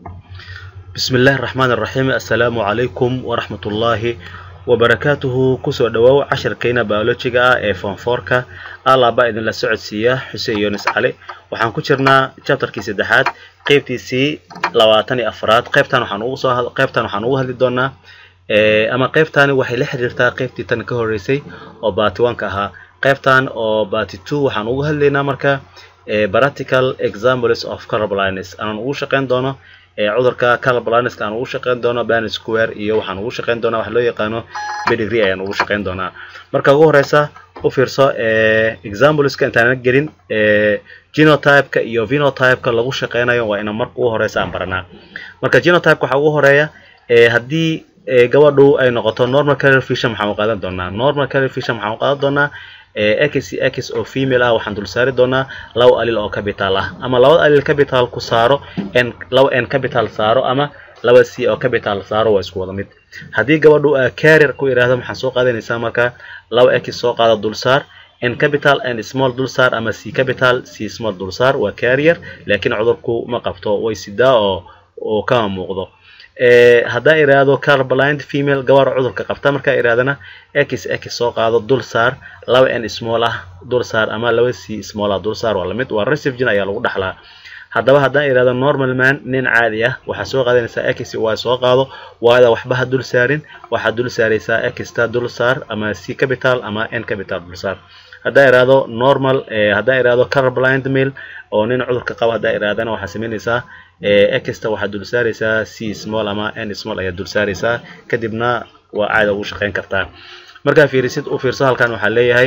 bismi illaahi raxmaan iraxiim assalaamu calaykum waraxmatullaahi wabarakaatuhu kusoo dhawoow cashirkayna biolojiga ah ee foonfoorka alaaba idinla socodsiiya xuseen yunis cali waxaan ku jirnaa chapterkii saddexaad qeybtiisii labaatan iyo afraad qeybtan waxaan ugu soo qeybtan waxaan ugu hadli doonaa ama qeybtani waxay la xiriirtaa qeybtii tan ka horeysay oo baati one ka ahaa qeybtan oo baati two waxaan ugu hadlaynaa marka practical examples of color blindness aanan ugu shaqeyn doono cudurka color blindnesska aan ugu shaqeyn doono ban square iyo waxaan ugu shaqeyn doonaa wax loo yaqaano pedigree ayaan ugu shaqeyn doonaa marka ugu horeysa u fiirso exampleska intaana gelin genotypeka iyo phenotypeka lagu shaqeynayo waa ina marka ugu horeysa aan baranaa marka genotypeka waxaa ugu horeeya haddii gabadhu ay noqoto normal color vision maxaan u qaadan doonaa normal color vision maxaan u qaadan doonaa x x oo female ah waxaan dul saari doonaa laba alil oo capital ah ama labada alil capital ku saaro n laba n capital saaro ama laba c oo capital saaro waa isku wada mid haddii gabadhu carrier ku yidhaahdo maxaan soo qaadanaysaa marka laba x soo qaada dul saar n capital n small dul saar ama c capital c small dul saar waa carrier laakiin cudurku ma qabto way sidaa oo oo kama muuqdo haddaa iraahdo color blind female gabar cudurka qabta markaa irahdana x x soo qaado dul saar laba n small ah dul saar ama laba c small ah dul saar waa lamid waa receive gene ayaa lagu dhaxlaa haddaba haddaan irahdo normal man nin caadi ah waxaa soo qaadanaysaa x y soo qaado waada waxba ha dul saarin waxaad dul saaraysaa xta dul saar ama c capital ama n capital dul saar haddaa iraahdo normal haddaa iraahdo color blind male oo nin cudurka qaba haddaa irahdana waxaa samaynaysaa exta waxaad dul saaraysaa c small ama n small ayaad dul saaraysaa kadibna waa caada ugu shaqeyn kartaa markaa fiirisid u fiirso halkan waxaa leeyahay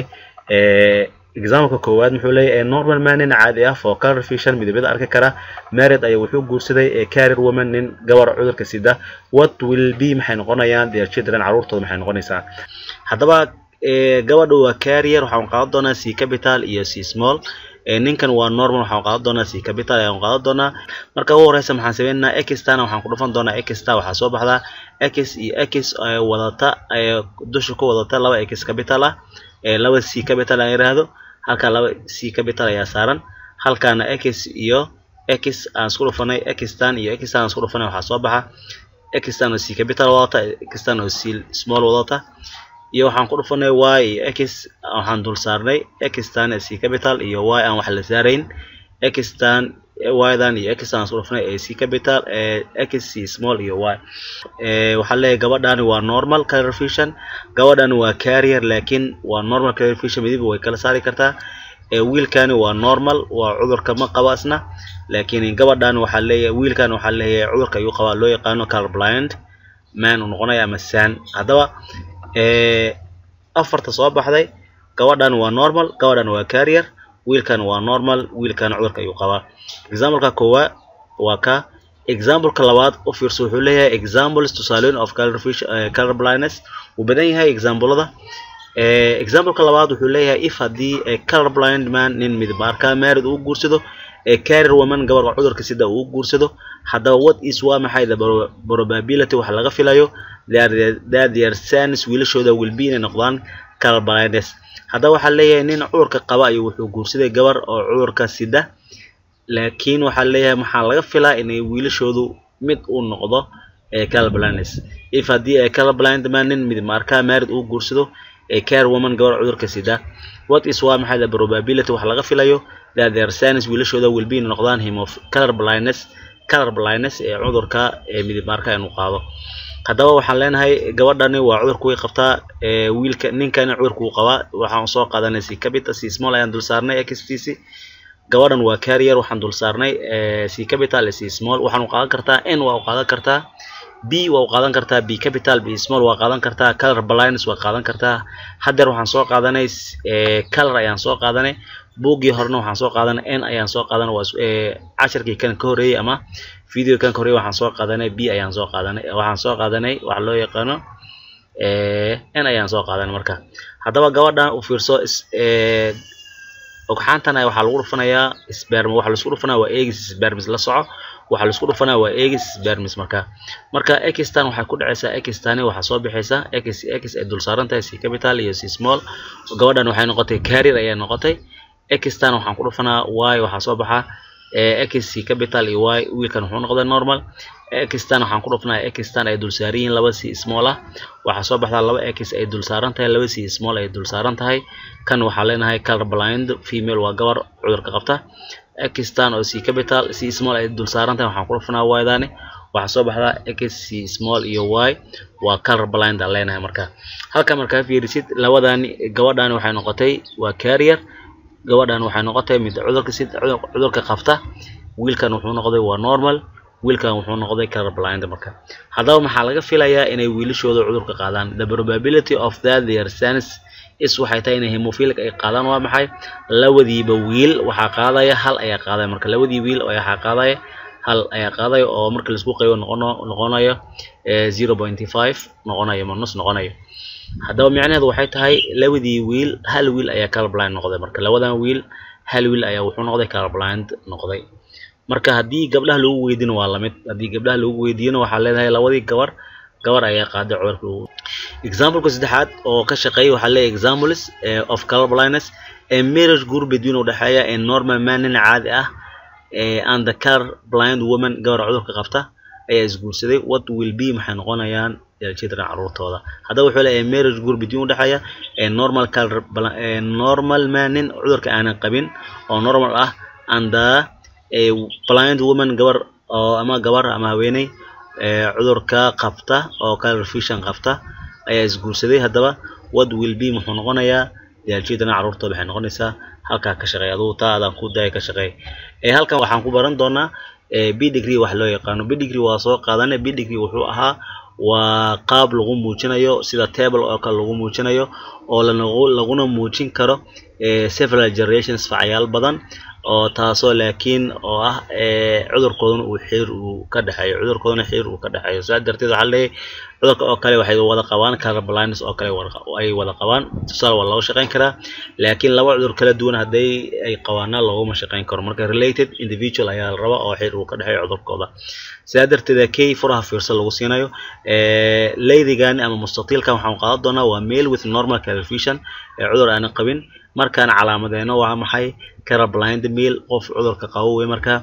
exaampleka koowaad muxuu leeyahay normal man nin caadi ah for color vision midabada arki kara married ayaa wuxuu guursaday carrier woman nin gabar cudurka sida what will be maxay noqonayaan their children caruurtooda maxay noqonaysaa haddaba gabadha waa carrier waxaan qaadan doonaa c capital iyo c small ninkan waa normal waxaan qaadan doonaa c capital ayaan qaadan doonaa marka ugu horeysa maxaan sameynaynaa xtana waxaan ku dhufan doonaa xta waxaa soo baxdaa x iyo x wadata dusha ku wadata laba x capital ah laba c capital aan yiraahdo halkaa laba c capital ayaa saaran halkaana x iyo x aan isku dhufanay xtan iyo xtan aan isku dhufanay waxaa soo baxa xtan oo c capital wadata xtan oo c small wadata iyo waxaan ku dhufanay y iyo x waxaan dul saarnay xtan c capital iyo y aan wax la saarayn xtan ydan iyo xtan aan isku dhufanay ee c capital x c small iyo y waxaa leeyahay gabadhani waa normal color vision gabadhani waa carrier laakiin waa normal color vision midiba way kala saari kartaa wiilkani waa normal waa cudurka ma qaba isna laakiin gabadhani waxaa leeyahay wiilkani waxaa leeyahay cudurka ayuu qabaa loo yaqaano color blind man uu noqonaya ama san haddaba afarta soo baxday gabadhan waa normal gabadhan waa carrier wiilkan waa normal wiilkan cudurka ayuu qabaa exampleka koowaad waa ka exampleka labaad u fiirso wuxuu leeyahay examples tusaalooyin of color vision color blindness wuu badan yahay examplada exampleka labaad wuxuu leeyahay if haddii color blind man nin midab arkaa married uu guursado carrier woman gabar cudurka sida uu guursado haddaba what is waa maxay the probability waxa laga filayo that their sons wiilashooda will be inay noqdaan color blindness haddaba waxaa leeyahay nin cudurka qaba ayuu wuxuu guursaday gabar oo cudurka sida laakiin waxaa leeyahay maxaa laga filaa inay wiilashoodu mid uu noqdo color blindness if haddii ay color blind man nin midab arkaa married uu guursado carrier woman gabar cudurka sida what is waa maxay the probability waxa laga filayo that their sons wiilashooda will be inay noqdaan him of color blindness color blindness ee cudurka ee midab arka inuu qaado haddaba waxaan leenahay gabadhani waa cudurku way qabtaa wiilka ninkani cudurku uu qabaa waxaan soo qaadanay c capital c small ayaan dul saarnay xtc gabadhan waa carrier waxaan dul saarnay c capital c small waxaan u qaadan kartaa n waa u qaadan kartaa b waa u qaadan kartaa b capital b small waa qaadan kartaa color blindness waa qaadan kartaa haddeer waxaan soo qaadanay color ayaan soo qaadanay buuggii horena waxaan soo qaadanay n ayaan soo qaadanay waa cashirkii kan ka horeeyey ama video kan ka horeeyey waxaan soo qaadanay b ayaan soo qaadanay waxaan soo qaadanay waxa loo yaqaano n ayaan soo qaadanay marka haddaba gabadhan u fiirso ogxaantan waxaa lagu dhufanayaa sperm waxa laisku dhufanaya waa egis spermis la soco waxaa laisku dhufanaya waa egis spermis marka marka xtan waxay ku dhacaysaa xtani waxaa soo bixaysa x x ay dul saaran tahay c capital iyo c small gabadhan waxay noqotay carrier ayay noqotay xtan waxaan ku dhufanaa y waxaa soo baxa x c capital iyo y wiilkan wuxuu noqday normal xtan waxaan ku dhufnaa xtan ay dul saaran yihiin laba c small ah waxaa soo baxdaa laba x ay dul saaran tahay laba c small ay dul saaran tahay kan waxaa leenahay color blind female waa gabar cudurka qabta xtan oo c capital c small ay dul saaran tahay waxaan ku dhufnaa y daani waxaa soo baxdaa x c small iyo y waa color blind aan leenahay marka halka markaa fiirisid labadani gabadhani waxay noqotay waa carrier gabadhan waxay noqotay mid cudurka sid cudurka qabta wiilkan wuxuu noqday waa normal wiilkan wuxuu noqday color blind marka haddaba maxaa laga filayaa inay wiilashooda cudurka qaadaan the probability of that their sons is waxay tahay inay hemophilic ay qaadaan waa maxay labadiiba wiil waxaa qaadaya hal ayaa qaadaya marka labadii wiil waxaa qaadaya hal ayaa qaadaya oo marka laisku qaybo noqono noqonayo zero pointy five noqonayo ma nus noqonayo haddaba micnaheedu waxay tahay labadii wiil hal wiil ayaa color blind noqday marka labadan wiil hal wiil ayaa wuxuu noqday color blind noqday marka haddii gabdhaha lagu weydiino waa lamid haddii gabdhaha lagu weydiiyona waxaa leedahay labadii gabar gabar ayaa qaaday cudurka exampleka saddexaad oo ka shaqeeya waxaa leeyahay examples of color blindness ee marriage group between u dhexeeya ee normal man nin caadi ah and the color blind woman gabar cudurka qabta ayaa isguursaday what will be maxay noqonayaan children caruurtooda haddaba wuxuu leeyahay marriage group between u dhexeeya ee normal color normal man nin cudurka aanan qabin oo normal ah and the blind woman gabar oo ama gabar ama haweeney cudurka qabta oo color vision qabta ayaa isguursaday haddaba what will be muxuu noqonayaa children caruurtooda waxay noqonaysaa halkaa ka shaqeey adugu taa adaan ku daaya ka shaqeey halkan waxaan ku baran doonaa b degree wax loo yaqaano b degree waa soo qaadane b degree wuxuu ahaa waa qaab lagu muujinayo sida table oo kale lagu muujinayo oo laguna muujin karo several generations facyaal badan oo taasoo laakiin oo ah cudurkooduna uu xiriir uu ka dhexeeyo cudurkooduna xiriir uu ka dhexeeyo saa darteed waxaa leeyahay cudurka oo kale waxay wada qabaan color blindness oo kale ay wada qabaan tusaale waa looga shaqeyn karaa laakiin laba cudur kala duwan hadday ay qabaana looguma shaqeyn karo marka related individual ayaa la rabaa oo xiriir uu ka dhexeeyo cudurkooda sidaa darteed kay furaha fiirsa lagu siinayo leydigani ama mustatiilkan waxaan qaadan doonaa waa male with normal color vision ee cudur aanan qabin markaan calaamadeeno waa maxay color blind male qof cudurka qabo wey marka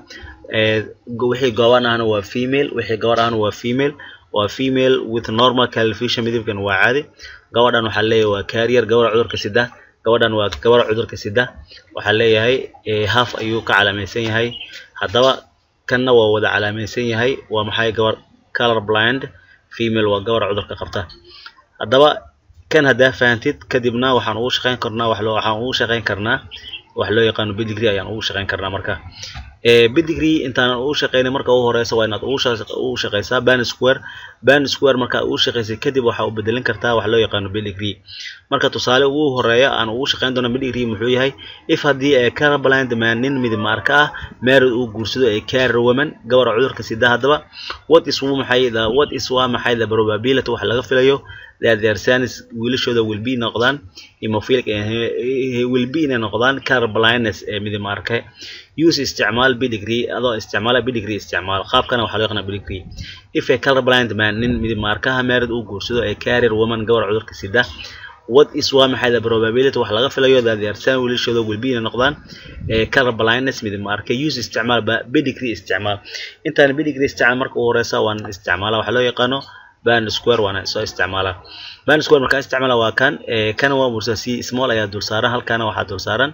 wixii gobaan ahna waa female wixii gabar ahna waa female waa female with normal color vision midabkan waa caadi gabadhan waxaa leeyahay waa carrier gabar cudurka sida gabadhan waa gabar cudurka sida waxaa leeyahay half ayuu ka calaamaysan yahay haddaba kanna waa wada calaamaysan yahay waa maxay gabar color blind female waa gabar cudurka qabta haddaba kan haddaa fahantid kadibna waxaan ugu shaqeyn karnaa wax loo waxaan ugu shaqeyn karnaa wax loo yaqaano pedigree ayaan ugu shaqeyn karnaa marka pedigree intaan ugu shaqeynay marka ugu horeysa waa inaad ugu shaqeysaa ban square ban square marka ugu shaqeysay kadib waxaa u bedelin kartaa wax loo yaqaano pedigree marka tusaale ugu horeeya aan ugu shaqeyn doono pedigree muxuu yahay if haddii ee color blind man nin midib maarka ah married uu guursado ee carrier woman gabar cudurka sida haddaba what is maxay what is waa maxay the probability wax laga filayo that their sons wiilashooda will be noqdaan hemophilic will be inay noqdaan color blindness ee midib maarka use isticmaal pedigree adoo isticmaala pedigree isticmaal qaabkana waxaa loo yaqaanaa pedigree if a color blind man nin midib maarkaha married uu guursado ee carrier woman gabar cudurka sida what is waa maxay the probability wax laga filayo that their son wiilashooda will be inay noqdaan color blindness midib maarka use isticmaal pedigree isticmaal intaan pedigree isticmaal marka ugu horeysa waan isticmaala waxaa loo yaqaano band square waana soo isticmaalaa band square markaa isticmaala waa kan kana waa mursa c small ayaa dul saaran halkana waxaa dul saaran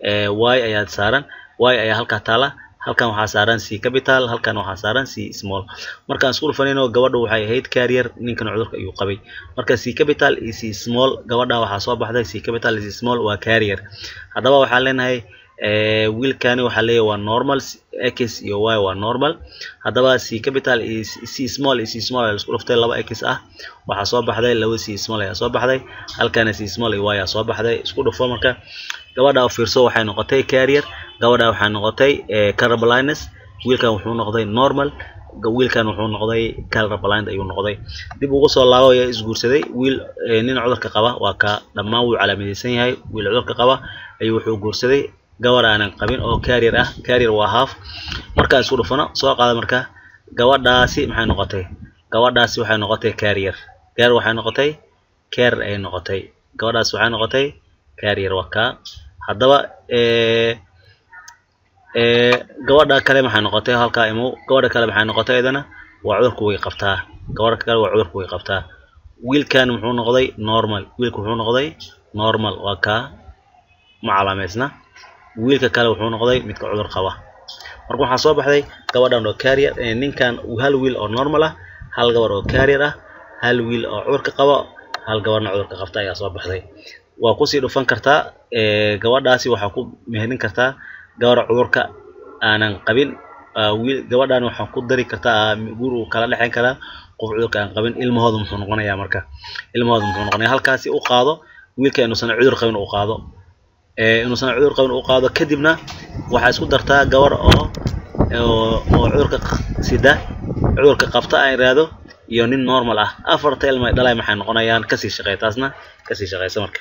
y ayaa saaran y ayaa halkaa taala halkan waxaa saaran c capital halkan waxaa saaran c small markaan isku dhufanayno gabadhu waxay ahayd carrier ninkan cudurka ayuu qabay marka c capital iyo c small gabadha waxaa soo baxday c capital iyo c small waa carrier haddaba waxaan leenahay wiilkani waxaa leeyahay waa normal x iyo y waa normal haddaba c capital iyo c small iyo c small ayaa isku dhuftay laba x ah waxaa soo baxday laba c small ayaa soo baxday halkana c small iyo y ayaa soo baxday isku dhufo marka gabadha u fiirso waxay noqotay carrier gabadha waxay noqotay color blindness wiilkan wuxuu noqday normal wiilkan wuxuu noqday color blind ayuu noqday dib ugu soo laabo ayaa isguursaday wiil nin cudurka qaba waa ka dhammaan wuu calaamadeysan yahay wiil cudurka qaba ayuu wuxuu guursaday gabar aanan qabin oo carrier ah carrier waa half markaa isku dhufano soo qaada marka gabadhaasi maxay noqotay gabadhaasi waxay noqotay carrier carrier waxay noqotay carrier ay noqotay gabadhaasi waxay noqotay carrier waa kaa haddaba gabadha kale maxay noqotay halkaa imow gabadha kale maxay noqotay iyadana waa cudurku way qabtaa gabadha kale waa cudurku way qabtaa wiilkan muxuu noqday normal wiilka wuxuu noqday normal waa kaa ma calaamaysna wiilka kale wuxuu noqday midka cudur qaba marka waxaa soo baxday gabadhan oo carrier ninkan hal wiil oo normal ah hal gabar oo carrier ah hal wiil oo cudurka qaba hal gabarna cudurka qabta ayaa soo baxday waa kusii dhufan kartaa gabadhaasi waxaa ku meherin kartaa gabar cudurka aanan qabin wiil gabadhan waxaa ku dari kartaa guur uu kala dhexeyn karaa qof cudurka aan qabin ilmahooda muxuu noqonayaa marka ilmahooda muxuu noqonaya halkaasi u qaado wiilka inuusan cudur qabin u qaado inuusan cudur qabin u qaado kadibna waxaa isku dartaa gabar oo oo cudurka sida cudurka qabta aan iraahdo iyo nin normal ah afarta ilma dhalay maxay noqonayaan kasii shaqeey taasna kasii shaqeysa marka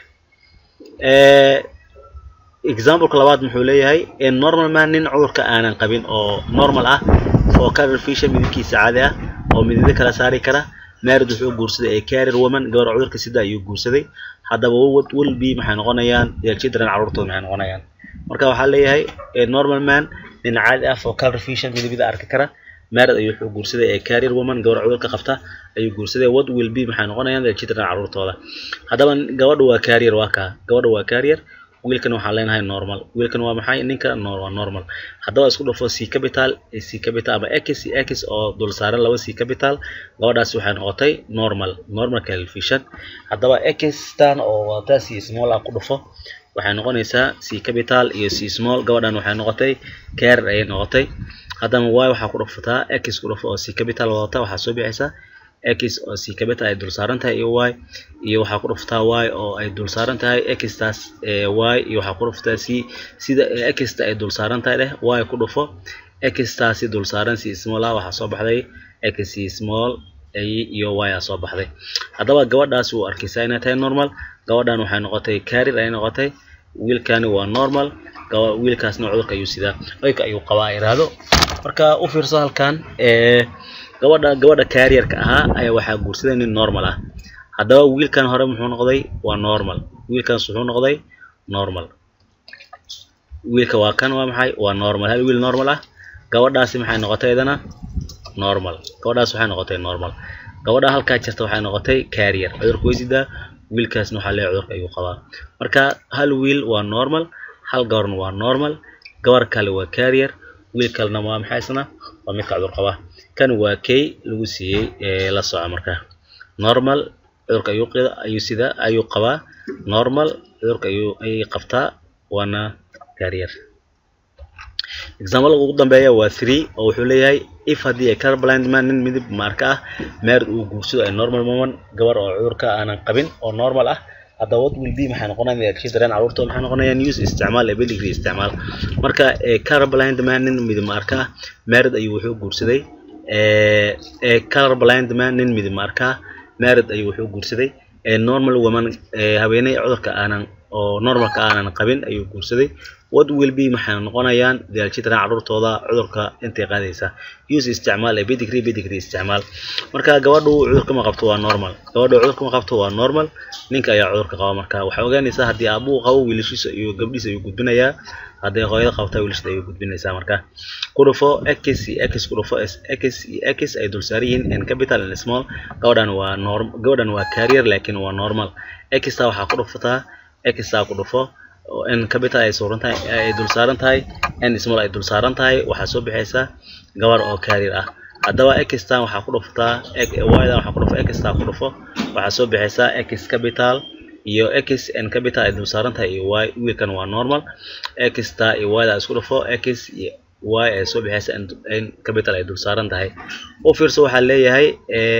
exampleka labaad muxuu leeyahay normal man nin cudurka aanan qabin oo normal ah oo carrier fisher midabkiisa caadi ah oo midabyo kala saari kara married wuxuu guursaday ee carrier woman gabar cudurka sida ayuu guursaday haddaba wilby maxay noqonayaan their children carruurtooda maxay noqonayaan marka waxaa leeyahay normal man nin caadi ah oo carrier fisher midabyada arki kara married ayuu wuxuu guursaday ee carrier woman gabar cudurka qabta ayuu guursaday what will be maxay noqonayaan their children carruurtooda haddaba gabadha waa carrier waa kaa gabadha waa carrier wiilkan waxaan leenahay normal wiilkan waa maxay ninka waa normal haddaba isku dhufo c capital c capital ama x x oo dul saaran laba c capital gabadhaasi waxay noqotay normal normal calculation haddaba xtan oo wadataa c small ah ku dhufo waxay noqonaysaa c capital iyo c small gabadhan waxay noqotay carrier ayay noqotay haddana y waxaa ku dhufataa x ku dhufo oo c capital wadata waxaa soo bixaysaa x oo c capital ay dul saaran tahay iyo y iyo waxaa ku dhuftaa y oo ay dul saaran tahay xtaas y iyo waxaa ku dhuftaa c sida xta ay dul saaran tahay leh y ku dhufo xtaasi dul saaran c small ah waxaa soo baxday x c small iyo y aa soo baxday haddaba gabadhaas wuu arkaysaa inay tahay normal gabadhan waxay noqotay carrier ay noqotay wiilkani waa normal wiilkaasna cudurka ayuu sidaa oyka ayuu qabaa iraahdo marka u fiirso halkan gabadha gabadha carrierka ahaa ayaa waxaa guursaday nin normal ah haddaba wiilkan hore muxuu noqday waa normal wiilkaas wuxuu noqday normal wiilka waa kan waa maxay waa normal hal wiil normal ah gabadhaasi maxay noqotay idana normal gabadhaas waxay noqotay normal gabadha halkaa jirta waxay noqotay carrier cudurka way sidaa wiilkaasna waxaa leeyahay cudurka ayuu qabaa marka hal wiil waa normal hal gabarna waa normal gabar kale waa carrier wiil kalena waa maxay isna waa midka cudur qaba kan waa kay lagu siiyey la soco marka normal cudurka ayuu ayuu sida ayuu qabaa normal cudurka ayuu ayay qabtaa waana carrier example ugu dambeeya waa three oo wuxuu leeyahay if haddii ay color blind man nin midib maarka ah married uu guursado ay normal woman gabar oo cudurka aanan qabin oo normal ah haddaba what will be maxay noqonayaan children carruurtooda maxay noqonayaan use isticmaal ability isticmaal marka color blind man nin midib maarka ah married ayuu wuxuu guursaday color blind man nin midib maarka ah married ayuu wuxuu guursaday normal woman haweeney cudurka aanan oo normalka aanan qabin ayuu guursaday what will be maxay noqonayaan their children carruurtooda cudurka intay qaadaysa use isticmaal pedigree pedigree isticmaal marka gabadhu cudurka ma qabto waa normal gabadhu cudurka ma qabto waa normal ninka ayaa cudurka qaba marka waxay ogaanaysaa haddii aabuu qabo wiilashiisa iyo gabdhiisa ayuu gudbinayaa hadday hooyada qabta wiilashada ayuu gudbinaysaa marka ku dhufo x x ku dhufo x x ay dul saaran yihiin n capital n small gabadhan waa norm gabadhan waa carrier laakiin waa normal xta waxaa ku dhufataa xta ku dhufo n capital ay suuran tahay ay dul saaran tahay n small ay dul saaran tahay waxaa soo bixaysa gabar oo carrier ah haddaba xtan waxaa ku dhufataa ydan waxaa ku dhufo xta ku dhufo waxaa soo bixaysa x capital iyo x n capital ay dul saaran tahay iyo y wiilkan waa normal xta iyo yda isku dhufo x y ay soo bixaysa n capital ay dul saaran tahay u fiirso waxaa leeyahay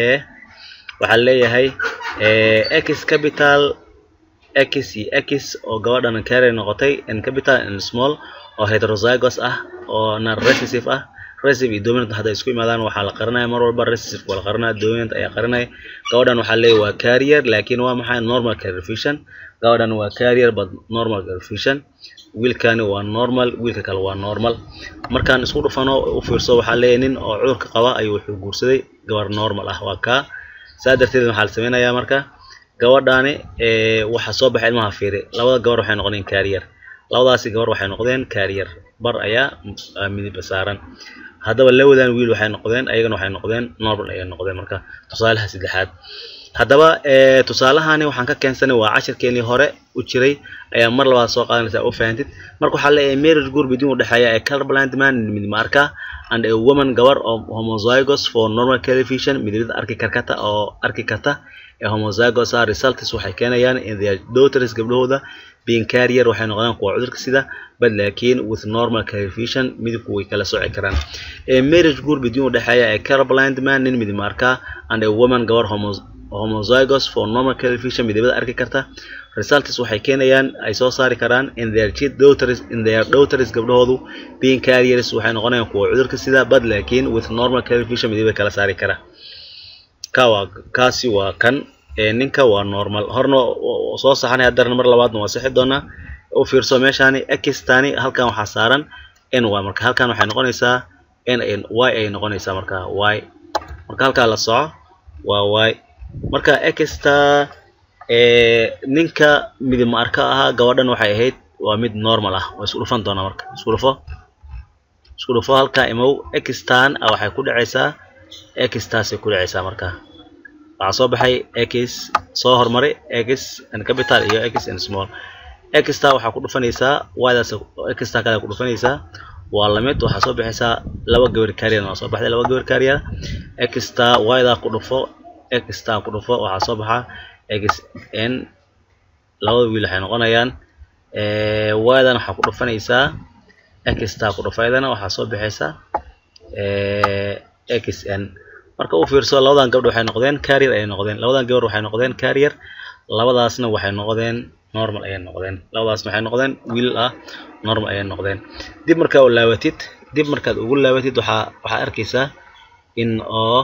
waxaa leeyahay x capital x iyo x oo gabadhan carrier noqotay n capital n small oo heterozygous ah oo non recessive ah recessive iyo dominant hadday isku imaadaan waxaa la qarinaya mar walba recessive waa la qarinaya dominant ayaa qarinaya gabadhan waxaa leeyahay waa carrier laakiin waa maxay normal carrier fission gabadhan waa carrier but normal carrier fission wiilkani waa normal wiilka kale waa normal markaan isku dhufano u fiirso waxaa leeyahay nin oo cudurka qaba ayuu wuxuu guursaday gabar normal ah waa kaa saa darteed waxaa la sameynayaa marka gabadhaani waxaa soo baxay ilmaha fiiri labada gabar waxay noqonayaan carrier labadaasi gabar waxay noqdeen carrier bar ayaa midib saaran haddaba labadan wiil waxay noqdeen ayagana waxay noqdeen normal ayay noqdeen marka tusaalaha saddexaad haddaba tusaalahani waxaan ka keensanay waa cashirkeenii hore u jiray ayaa mar labaad soo qaadanaysa u fahantid marka waxaa leeyahay marriage group idin u dhexeeya ee colorblind man midmarka and a woman gabar oo homozygous for normal television midabada arki karkata oo arki karta ee homozygous ah results waxay keenayaan in their daughters gabdhahooda being carrier waxay noqdaan kuwa cudurka sida bad laakiin with normal television midabku way kala sooci karaan ee marriage group idin u dhexeeya ee colorblind man nin midmarka and a woman gabar homozygous for normal television midabada arki karta results waxay keenayaan ay soo saari karaan in their daughters in their daughters gabdhahoodu being carriers waxay noqonayaan kuwa cudurka sida bad laakiin with normal television midabada kala saari kara ka waa kaasi waa kan ee ninka waa normal horna soo saxanay haddana mar labaadna waa sixi doonaa u fiirso meeshaani xtani halkan waxaa saaran n y marka halkan waxay noqonaysaa n y ay noqonaysaa marka y marka halkaa la soco waa y marka exta ninka midib ma arka ahaa gabadhan waxay ahayd waa mid normal ah waa isku dhufan doonaa marka isku dhufo isku dhufo halkaa imow extan ah waxay ku dhacaysaa extaasay ku dhacaysaa marka waxaa soo baxay x soo hormaray x and capital iyo x and small exta waxaa ku dhufanaysaa ydaas exta kale ku dhufanaysaa waa lamid waxaa soo baxaysaa laba gabar carrier waa soo baxday laba gabar carrier exta yda ku dhufo exta ku dhufo waxaa soo baxa x n labada wiil waxay noqonayaan ydan waxaa ku dhufanaysaa exta ku dhufo ydana waxaa soo baxaysa x n marka u fiirso labadan gabdh waxay noqdeen carrier ayay noqdeen labadan gabar waxay noqdeen carrier labadaasna waxay noqdeen normal ayay noqdeen labadaasna waxay noqdeen wiil ah normal ayay noqdeen dib markaa u laabatid dib markaad ugu laabatid waxaa waxaa arkaysaa in oo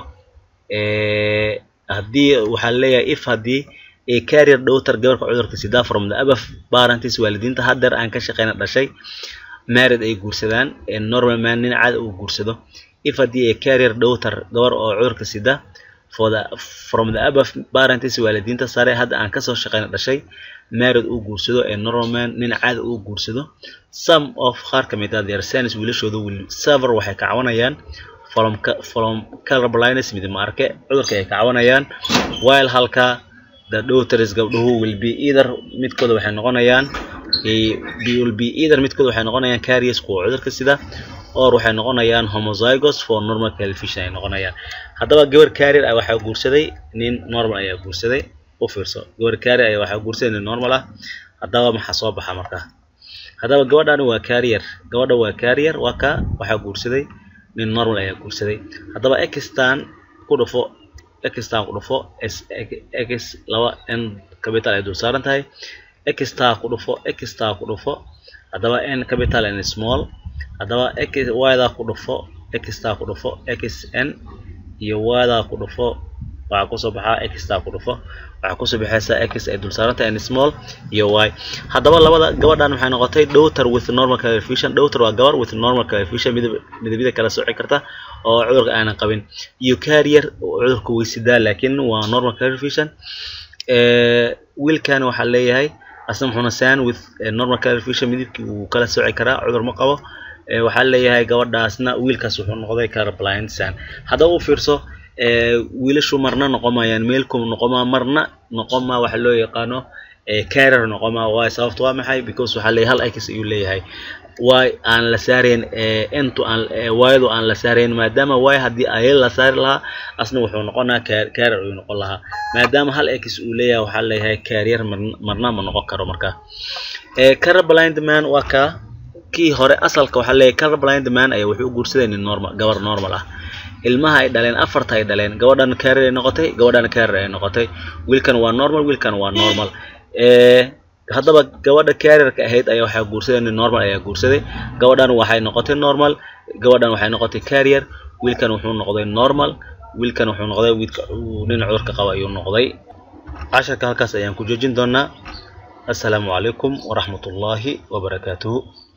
haddii waxaa leeyahay if haddii a carrier dhowtar gabarka cudurka sida from the above parents waalidiinta haddeer aan ka shaqeyna dhashay married ay guursadaan normal man nin caada uu guursado if haddii a carrier dhowtar gabar oo cudurka sida for the from the above parents waalidiinta sare hadda aan kasoo shaqeyna dhashay married uu guursado ee normal man nin caada uu guursado some of qaar ka mid ah their sons wiilashooda will server waxay ka cawanayaan from from color blindness midib ma arke cudurka ay ka cawanayaan while halka the daughters gabdhuhu will be either midkooda waxay noqonayaan will be either midkooda waxay noqonayaan carriers kuwa cudurka sida or waxay noqonayaan homozygous for normal television ay noqonayaan haddaba gabar carrier ah waxaa guursaday nin normal ayaa guursaday u fiirso gabar carrier ayaa waxaa guursaday nin normal ah haddaba maxaa soo baxa marka haddaba gabadhani waa carrier gabadha waa carrier waa ka waxaa guursaday nin normal ayaa guursaday haddaba extan ku dhufo extan ku dhufo x laba n capital ay dul saaran tahay exta ku dhufo exta ku dhufo haddaba n capital n small haddaba x yda ku dhufo exta ku dhufo x n iyo yda ku dhufo waxaa kusoo baxaa exta ku dhufo waxaa kusoo baxaysa x ay dul saarantahay n small iyo y haddaba labada gabadhan waxay noqotay daughter with normal television daughter waa gabar with normal television midab midabyada kala sooci karta oo cudurka aanan qabin iyo carrier cudurka weysidaa laakiin waa normal television wiilkan waxaa leeyahay asna muxuuna san with normal television midabkii wuu kala sooci karaa cudur ma qabo waxaa leeyahay gabadhaasna wiilkaas wuxuu noqday colorblind san haddaba u fiirso wiilashu marna noqomayaan meelku noqoma marna noqoma waxa loo yaqaano carrier noqoma waay sababta waa maxay because waxaa leeyahay hal x ayuu leeyahay y aan la saarayn intu aan ydu aan la saarayn maadaama y haddii ay la saari lahaa asna wuxuu noqonaa carrier ayuu noqon lahaa maadaama hal x uu leeyahay waxaa leeyahay carrier marna ma noqon karo marka colorblind man waa ka kii hore asalka waxaa leeyahay colorblind man ayaa wuxuu u guursaday nin normal gabar normal ah ilmaha ay dhaleen afarta ay dhaleen gabadhan carrier ay noqotay gabadhan carrier ay noqotay wiilkan waa normal wiilkan waa normal haddaba gabadha carrierka ahayd ayaa waxaa guursaday nin normal ayaa guursaday gabadhan waxay noqotay normal gabadhan waxay noqotay carrier wiilkan wuxuu noqday normal wiilkan wuxuu noqday wiilka nin cudurka qaba ayuu noqday casharka halkaas ayaan ku joojin doonaa assalaamu calaykum waraxmatullaahi wabarakaatuhu